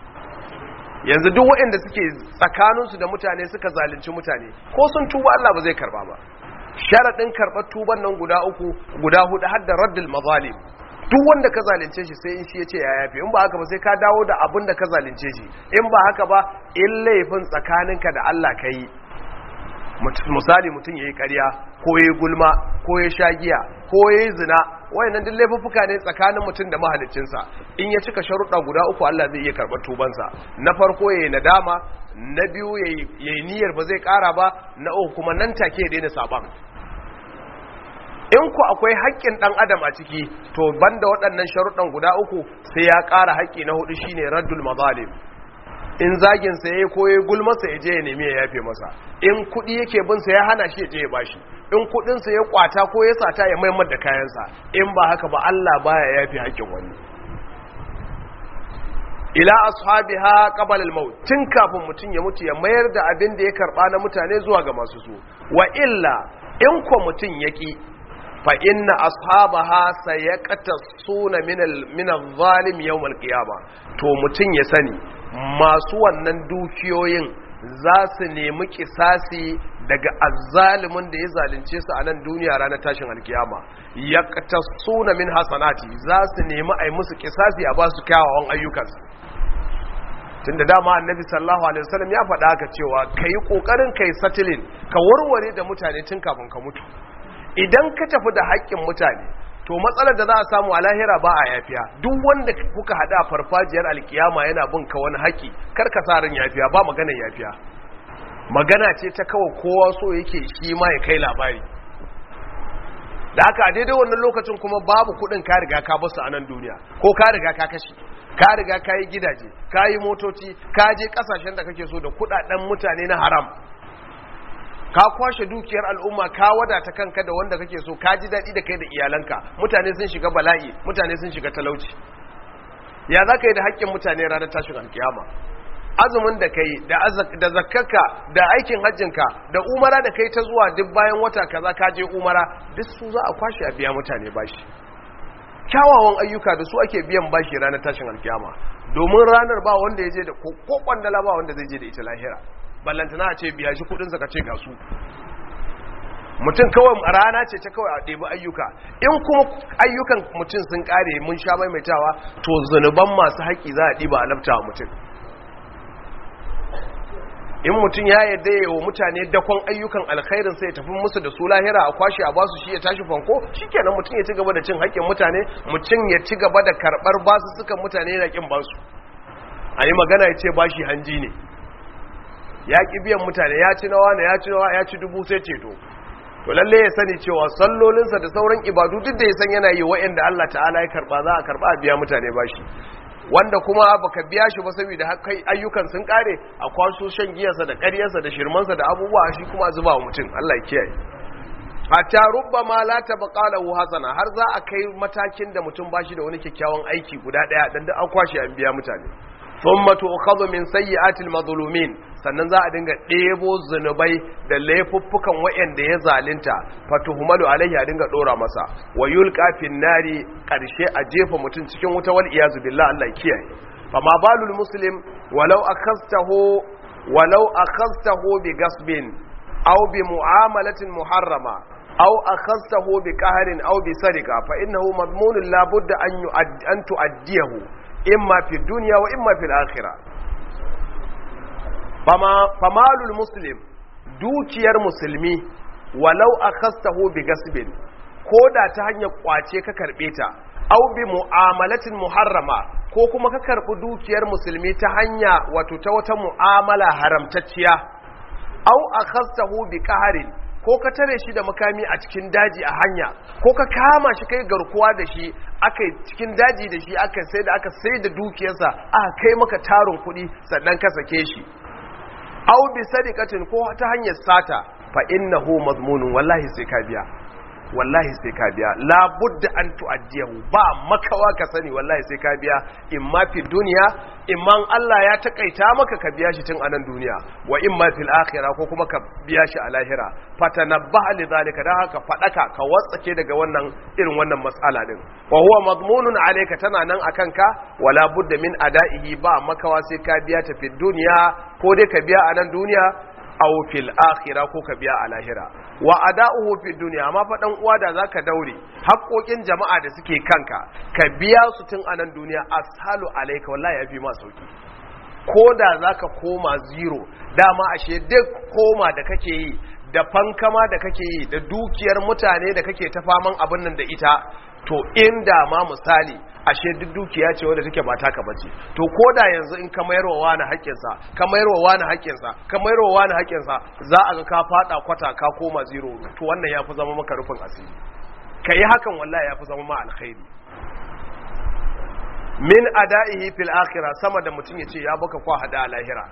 yanzu duk waɗanda suke tsakaninsu da mutane suka zalunci mutane ko sun tuba Allah ba zai karɓa ba sharaɗin karɓar tuban nan guda uku guda hudu har da raddul mazalim duk wanda ka zalunce shi sai in shi ya ce ya yafe in ba haka ba sai ka dawo da abin da ka zalunce shi in ba haka ba in laifin tsakaninka da Allah ka yi misali mutum ya yi karya ko ya yi gulma ko ya sha giya ko ya yi zina wayannan duk laifuffuka ne tsakanin mutum da mahaliccinsa in ya cika sharuɗa guda uku Allah zai iya karɓar tubansa na farko ya yi nadama na biyu ya yi niyyar ba zai ƙara ba na uku kuma nan take ya daina saban in ku akwai haƙƙin ɗan adam a ciki to banda waɗannan sharuɗan guda uku sai ya ƙara haƙƙi na hudu shine raddul mazalim in zagin sa yayi ko yayi gulmasa ya je ya nemi ya yafe masa in kudi yake bin sa ya hana shi ya je ya bashi in kudin sa ya kwata ko ya sata ya maimar da kayan sa in ba haka ba Allah baya yafe hakkin wani ila ashabiha qabla al-maut tun kafin mutun ya mutu ya mayar da abin da ya karba na mutane zuwa ga masu su wa illa in ko mutun yaki fa inna ashabaha sayaqtasuna min min al-zalim yawm al-qiyamah to mutun ya sani masu wannan dukiyoyin za su nemi kisasi daga azzalimin da ya zalunce su a nan duniya ranar tashin alkiyama ya suna min hasanati za su nemi a yi musu kisasi a ba su kyawawan ayyukansu tun da dama annabi sallallahu alaihi wasallam ya faɗa haka cewa ka yi ƙoƙarin ka yi satilin ka warware da mutane tun kafin ka mutu idan ka tafi da haƙƙin mutane to matsalar da za a samu a lahira ba a yafiya duk wanda kuka hada farfajiyar alkiyama yana bin ka wani haƙi kar ka sa ran yafiya ba magana yafiya magana ce ta kawai kowa so yake shi ma ya kai labari da haka a daidai wannan lokacin kuma babu kuɗin ka riga ka basu a nan duniya ko ka riga ka kashe ka riga ka yi gidaje ka yi motoci ka je ƙasashen da kake so da kuɗaɗen mutane na haram ka kwashe dukiyar al'umma ka wadata kanka da wanda kake so ka ji daɗi da kai da iyalanka mutane sun shiga bala'i mutane sun shiga talauci ya za ka yi da haƙƙin mutane ranar tashin alkiyama azumin da kai da zakkarka da aikin hajjinka da umara da kai ta zuwa duk bayan wata kaza ka je umara duk su za a kwashe a biya mutane bashi kyawawan ayyuka da su ake biyan bashi ranar tashin alkiyama domin ranar ba wanda ya je da ko kwandala ba wanda zai je da ita lahira ballantana a ce biya shi kudinsa ka ce ga su mutum kawai rana ce ta kawai a ɗebi ayyuka in kuma ayyukan mutum sun ƙare mun sha maimaitawa to zunuban masu haƙi za a ɗiba a lafta mutum in mutum ya yadda ya wa mutane dakon ayyukan alkhairin sai tafi musu da su lahira a kwashe a basu shi ya tashi fanko shikenan mutum ya ci gaba da cin haƙƙin mutane mutum ya ci gaba da karɓar basu sukan mutane yana ƙin basu a yi magana ya ce bashi hanji ne ya ƙi biyan mutane ya ci nawa ne ya ci nawa ya ci dubu sai ceto to lalle ya sani cewa sallolinsa da sauran ibadu duk da ya san yana yi wa'anda Allah ta'ala ya karba za a karba a biya mutane bashi wanda kuma baka biya shi ba saboda kai ayyukan sun kare a kwaso shan giyarsa da ƙaryarsa da shirmansa da abubuwa shi kuma zuba wa mutum Allah ya kiyaye hatta rubbama la tabqa lahu hasana har za a kai matakin da mutum bashi da wani kyakkyawan aiki guda daya dan da an kwashe an biya mutane thumma tu'khadhu min sayyi'atil madhlumin sannan za a dinga ɗebo zunubai da laifuffukan wa'anda ya zalunta fatuhumalu alaihi a dinga dora masa wa yulqa fin nari karshe a jefa mutum cikin wuta wal iyazu billah Allah kiyaye fama balul muslim walau akastahu walau akhadtahu bi gasbin aw bi mu'amalatin muharrama aw akhadtahu bi qahrin aw bi sariqa fa innahu madmunun la budda an yu'addi an tu'addiyahu imma fi dunya wa imma fil akhirah fama famalul muslim dukiyar musulmi walau akhadtahu bi gasbin koda ta hanyar kwace ka karbe ta aw bi mu'amalatin muharrama ko kuma ka karbi dukiyar musulmi ta hanya wato ta wata mu'amala haramtacciya aw akhadtahu bi qahrin ko ka tare shi da makami a cikin daji a hanya ko ka kama shi kai garkuwa da shi aka cikin daji da shi aka sai da aka sai da dukiyarsa aka kai maka tarin kuɗi sannan ka sake shi aw bi sadiqatin ko ta hanyar sata fa innahu mazmunun wallahi sai ka biya wallahi sai ka biya la budda an tu'addiyahu ba makawa ka sani wallahi sai ka biya imma fi dunya imma Allah ya takaita maka ka biya shi tun anan duniya wa imma fil akhirah ko kuma ka biya shi a lahira fatanabbaha lidhalika dan haka fadaka ka watsake daga wannan irin wannan mas'ala din wa huwa madmunun alayka tana nan akan ka wala budda min ada'ihi ba makawa sai ka biya ta fi dunya ko dai ka biya a nan duniya aw fil akhirah ko ka biya a lahira wa ada'uhu fid dunya amma fa dan uwa da zaka daure haƙoƙin jama'a da suke kanka ka biya su tun a nan duniya ashalu alayka wallahi yafi ma sauki ko da zaka koma zero dama ashe duk koma da kake yi da fankama da kake yi da dukiyar mutane da kake ta faman abin nan da ita to inda ma misali ashe duk dukiya ce wadda take ba taka bace to koda yanzu in ka mayarwa wani haƙƙinsa ka mayarwa wani haƙƙinsa ka mayarwa wani haƙƙinsa za a ga ka fada kwata ka koma zero to wannan yafi zama maka rufin asiri kai hakan wallahi yafi zama ma alkhairi min ada'ihi fil akhirah sama da mutum yace ya baka kwa hada a lahira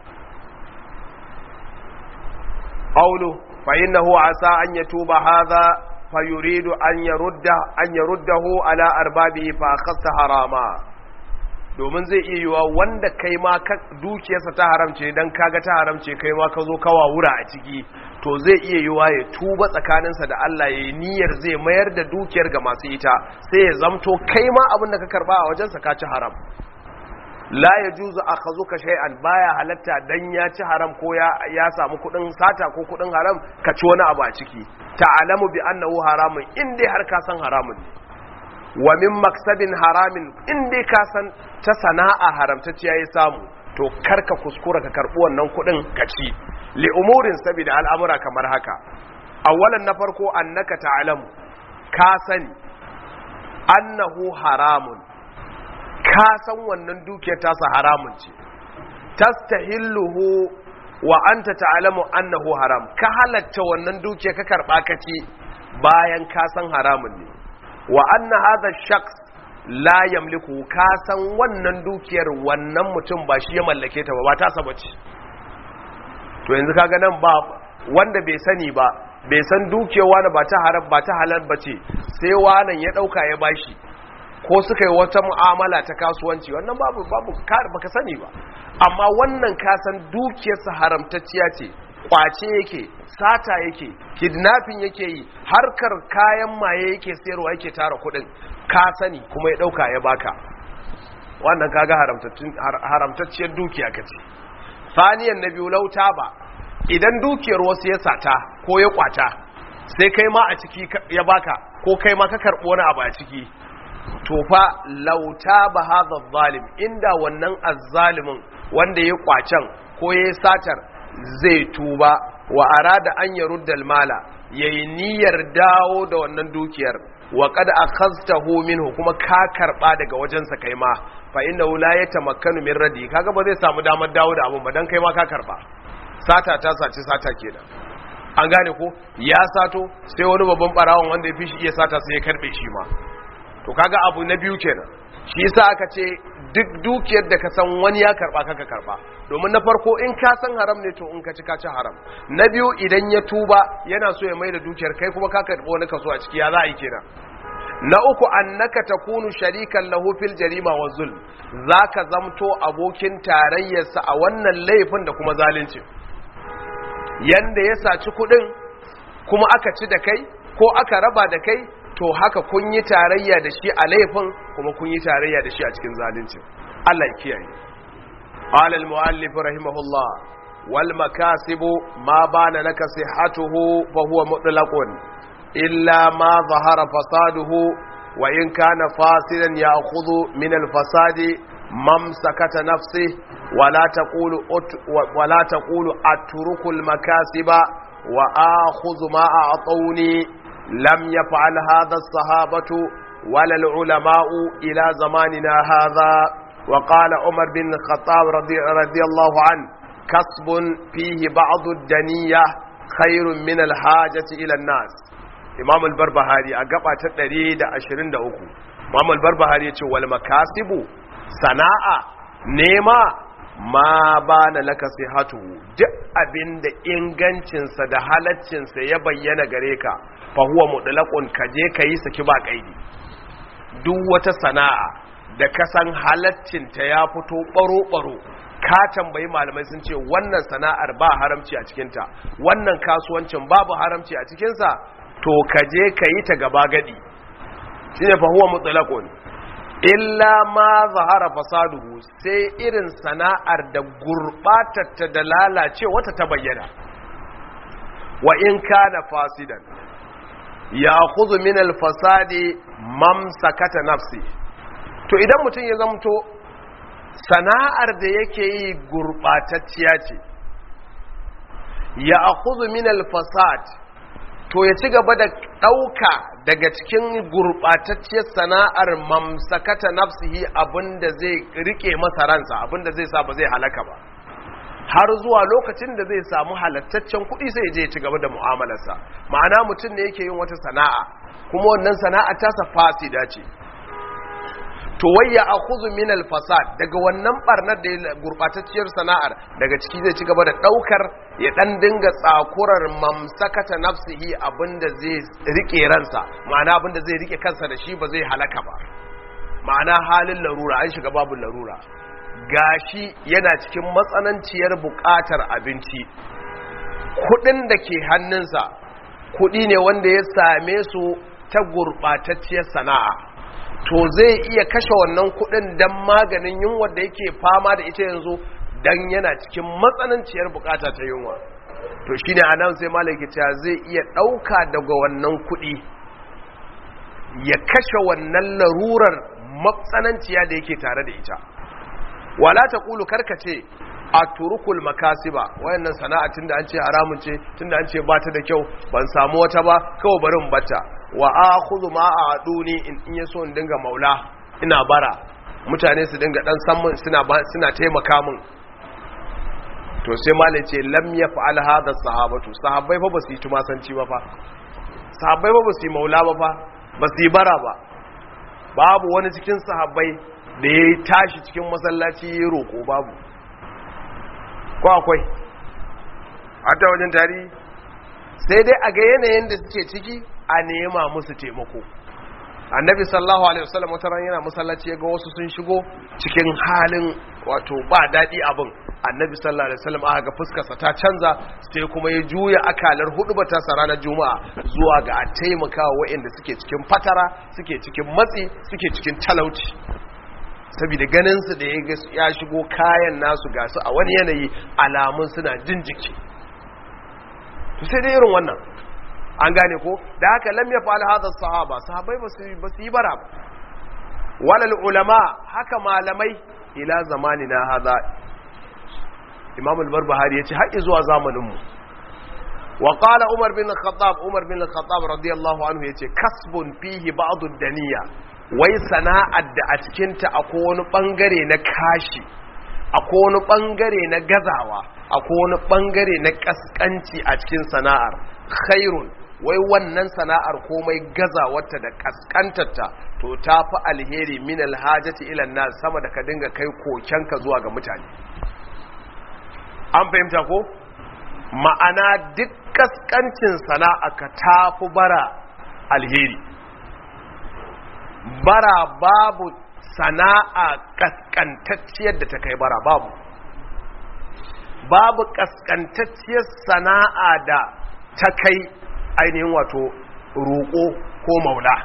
qawlu fa innahu asa an yatuba hadha فيريد أن يرده أن يرده على أربابه فأخذت حراما domin zai iya yiwa wanda kai ma dukiyarsa ta haramce dan kaga ta haramce kai ma ka zo kawa wura a ciki to zai iya yiwa ya tuba tsakaninsa da Allah ya yi niyyar zai mayar da dukiyar ga masu ita sai ya zamto kai ma abin da ka karba a wajensa ka ci haram la ya juzu a ka shay'an baya halatta dan ya ci haram ko ya samu kudin sata ko kudin haram ka ci wani abu a ciki ta'alamu bi annahu haramun in dai har ka san haramun ne wa min maksabin haramin in dai ka san ta sana'a haramtacciya ya samu to karka kuskura ka karbi wannan kudin ka ci li umurin sabida al'amura kamar haka awwalan na farko annaka ta'alamu ka sani annahu haramun ka san wannan dukiyar tasa haramun ce tastahilluhu wa anta ta'lamu annahu haram ka halatta wannan dukiyar ka karba ka ce bayan ka san haramun ne wa anna hadha shakhs la yamliku ka san wannan dukiyar wannan mutum ba shi ya mallake ta ba ba ta saba ce to yanzu kaga nan ba wanda bai sani ba bai san dukiyar wani ba ta haram ba ta halal ba ce sai wanan ya dauka ya bashi ko suka yi wata mu'amala ta kasuwanci wannan babu babu baka sani ba amma wannan kasan dukiyarsa haramtacciya ce kwace yake sata yake kidnapping yake yi harkar kayan maye yake sayarwa yake tara kudin ka sani kuma ya dauka ya baka wannan kaga haramtacciyar dukiya kace saniyan na biyu lauta ba idan dukiyar wasu ya sata ko ya kwata sai kai ma a ciki ya baka ko kai ma ka karbo wani abu a ciki to fa lauta ba hadha zalim inda wannan azzalimin wanda ya kwacen ko ya satar zai tuba wa arada an yarudda almala yayi niyyar dawo da wannan dukiyar wa qad akhadtahu minhu kuma ka karba daga wajensa kai ma fa innahu la yatamakkanu min radi kaga ba zai samu damar dawo da abun ba dan kai ma ka karba sata ta saci sata kenan an gane ko ya sato sai wani babban barawon wanda ya fi shi iya sata sai ya karbe shi ma to kaga abu na biyu kenan shi yasa aka ce duk dukiyar da ka san wani ya karba kaka karba domin na farko in ka san haram ne to in ka ci ka ci haram na biyu idan ya tuba yana so ya maida dukiyar kai kuma ka karbo wani kaso a ciki ya za a yi kenan na uku annaka takunu sharikan lahu fil jarima wa zulm zaka zamto abokin tarayyarsa a wannan laifin da kuma zalunci yanda ya saci kudin kuma aka ci da kai ko aka raba da kai to haka kun yi tarayya da shi a laifin kuma kun yi tarayya da shi a cikin zalunci Allah ya kiyaye qala al muallif rahimahullah wal makasibu ma bana laka sihhatuhu fa huwa mutlaqun illa ma zahara fasaduhu wa in kana fasidan ya'khudhu min al fasadi mamsakata nafsi wala taqulu wala taqulu atruku al makasiba wa akhudhu ma a'tawni lam yaf'al hadha as-sahabatu wala al ulama'u ila zamanina hadha وقال عمر بن الخطاب رضي, رضي الله عنه كسب فيه بعض الدنية خير من الحاجة إلى الناس إمام البربهاري أقبع تدريد أشرين دا أكو إمام البربهاري يقول والمكاسب سناء نيمة ma ba na laka hatu duk abin da ingancinsa da halaccinsa ya bayyana gare ka fahuwa mudulakun ka je ka yi saki ba kaidi duk wata sana'a da kasan halaccinta ya fito baro-baro ka tambayi malamai sun ce wannan sana'ar ba haramci a cikinta wannan kasuwancin babu haramci a cikinsa to ka je ka yi ta gaba gadi shi ne fahuwa mutsalakon illa ma zahara fasaduhu sai irin sana'ar da gurɓatatta da lalace wata ta bayyana wa in kana fasidan ya kuzu min alfasadi mamsakata nafsi to idan mutum ya zamto sana'ar da yake yi gurɓatacciya ce ya akuzu min alfasad to ya ci gaba da ɗauka daga cikin gurɓatacciyar sana'ar mamsakata nafsihi abinda zai rike masa ransa abinda zai sa ba zai halaka ba har zuwa lokacin da zai samu halattaccen kuɗi sai je ci gaba da mu'amalarsa ma'ana mutum ne yake yin wata sana'a kuma wannan sana'a tasa fasida ce to wai ya akhudhu min al-fasad daga wannan barnar da gurbatacciyar sana'ar daga ciki zai ci gaba da daukar ya dan dinga tsakurar mamsakata nafsihi abinda zai rike ransa ma'ana abinda zai rike kansa da shi ba zai halaka ba ma'ana halin larura an shiga babu larura gashi yana cikin matsananciyar bukatar abinci kudin da ke hannunsa kudi ne wanda ya same su ta gurbatacciyar sana'a to zai iya kashe wannan kudin dan maganin yunwa da yake fama da ita yanzu dan yana cikin matsananciyar bukata ta yunwa to shine anan sai malaki cewa zai iya dauka daga wannan kudi ya kashe wannan larurar matsananciya da yake tare da ita wala taqulu karkace a turukul makasiba wayannan sana'a tunda an ce haramun ce tunda an ce ba ta da kyau ban samu wata ba kawai bari in bata wa akhudhu ma a'duni in in yaso in dinga maula ina bara mutane su dinga dan san mun suna suna taimaka mun to sai malai ce lam yaf'al hadha sahabatu sahabbai fa basu yi tumasanci ba fa sahabbai fa basu yi maula ba fa basu yi bara ba babu wani cikin sahabbai da ya tashi cikin masallaci ya roko babu ko akwai hatta wajen tarihi sai dai a ga yanayin da suke ciki a nema musu taimako annabi sallallahu alaihi wasallam wata ran yana masallaci ya ga wasu sun shigo cikin halin wato ba daɗi abin annabi sallallahu alaihi wasallam aka ga fuskarsa ta canza sai kuma ya juya akalar hudu ta sa ranar juma'a zuwa ga a taimaka wa waɗanda suke cikin fatara suke cikin matsi suke cikin talauci saboda ganin su da ya shigo kayan nasu ga su a wani yanayi alamun suna jin jiki to sai dai irin wannan an gane ko da haka lam ya fa'al hadha sahaba sahabbai ba su yi bara ba walal ulama haka malamai ila zamanina hadha imam al-barbahari yace har zuwa zamanin mu wa qala umar bin al-khattab umar bin al-khattab radiyallahu anhu yace kasbun fihi ba'd ad-daniya wai sana'ar da a cikin ta akwai wani bangare na kashi akwai wani bangare na gazawa akwai wani bangare na kaskanci a cikin sana'ar khairun wai wannan sana'ar komai gazawarta da kaskantarta to ta fi alheri min alhajati ila nas sama da ka dinga kai kokenka zuwa ga mutane an fahimta ko ma'ana duk kaskancin sana'a ka ta fi bara alheri bara babu sana'a kaskantacciyar da ta kai bara babu babu kaskantacciyar sana'a da ta kai ainihin wato roƙo ko maula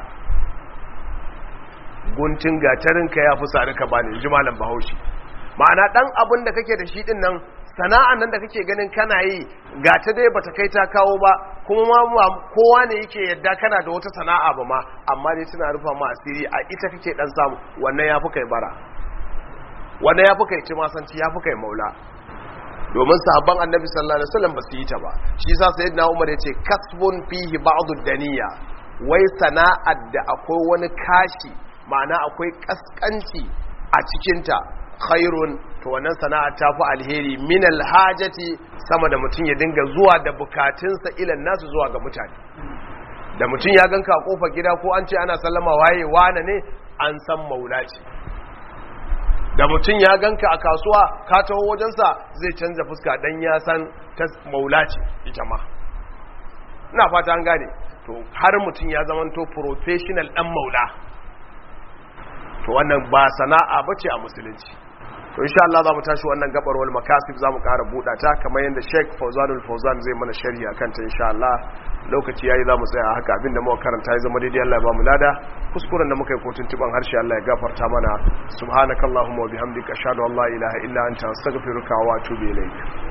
guntun gatarinka ya fi sari ka bani ji malam bahaushe ma'ana ɗan abin da kake da shi ɗin nan sana'an nan da kake ganin kana yi ga ta dai bata kai ta kawo ba kuma ma kowa ne yake yadda kana da wata sana'a ba ma amma dai tana rufa ma asiri a ita kake dan samu wannan yafi kai bara wannan yafi kai timasanci yafi kai maula domin sahabban annabi sallallahu alaihi wasallam ba su yi ta ba shi yasa sayyidina umar yace kasbun fihi ba'd ad-daniya wai sana'ar da akwai wani kashi ma'ana akwai kaskanci a cikin ta khairun to wannan sana'a ta fi alheri min alhajati sama da mutum ya dinga zuwa da bukatunsa ilan nasu zuwa ga mutane da mutum ya ganka a kofar gida ko an ce ana sallama waye wane ne an san maula ce da mutum ya ganka a kasuwa ka taho wajensa zai canza fuska dan ya san ta maula ce ita ma ina fata an gane to har mutum ya zamanto professional dan maula to wannan ba sana'a bace a musulunci to insha Allah za mu tashi wannan gabar wal makasib za mu ƙara buɗa ta kamar yadda Sheikh Fawzanul Fawzan zai mana sharhi akan ta insha Allah lokaci yayi za mu tsaya haka abinda muka karanta ya zama daidai Allah ya ba mu lada kuskuren da muka yi kotun tuban harshe Allah ya gafarta mana subhanakallahumma wa bihamdika ashhadu an la ilaha illa anta astaghfiruka wa atubu ilayk